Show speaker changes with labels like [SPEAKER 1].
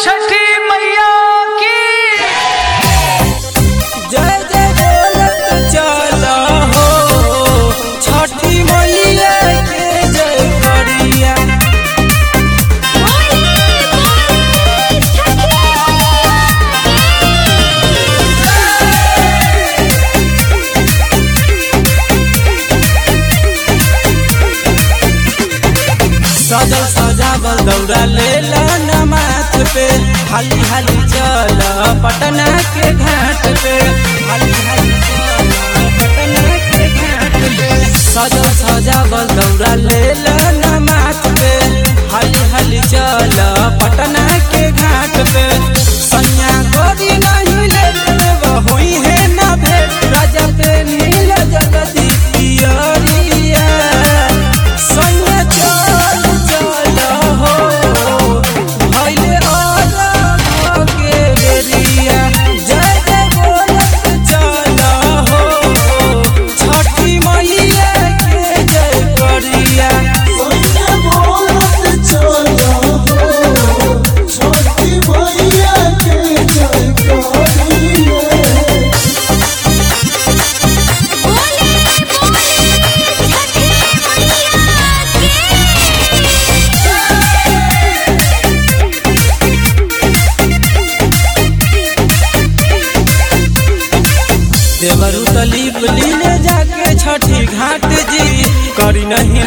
[SPEAKER 1] छठी मैया की
[SPEAKER 2] जय जय बोलत चल हो छठी मैया के जय करिया सजल सजावल दौड़ा ले न माथ पे हाली हाली चल पटना के घाट पे हाली हाली चल पटना के घाट पे सजल सजावल दौड़ा ले न माथ पे हाली हाली चल पटना के घाट पे सैया गोरी नहीं ले होई है ना भेट राजा पे नील जगदी पियरिया सैया चल चल हो भइले अलग के बेरिया जय जय बोलत चल हो छठी मैया के जय करिया देवरु तलीप लीले जाके छठी घाट जी करी नहीं